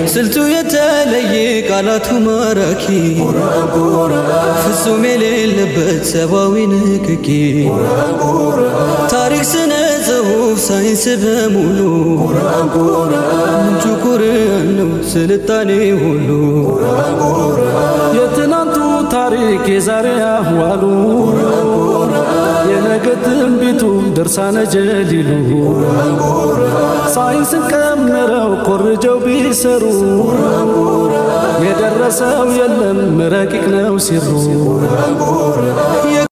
ስልቱ የተለየ ቃላቱ ማራኪ ፍጹም የሌለበት ሰብአዊ ንክኪ ታሪክ፣ ስነ ጽሑፍ፣ ሳይንስ በሙሉ ምንጩ ቁርአን ነው ስልጣኔ ሁሉ የትናንቱ ታሪክ የዛሬ አህዋሉ የነገ ትንቢቱ ድርሳነ ጀሊሉ ሳይንስን ቀምረው ኮርጀው ቢሰሩ የደረሰው የለም ረቂቅ ነው ሲሩ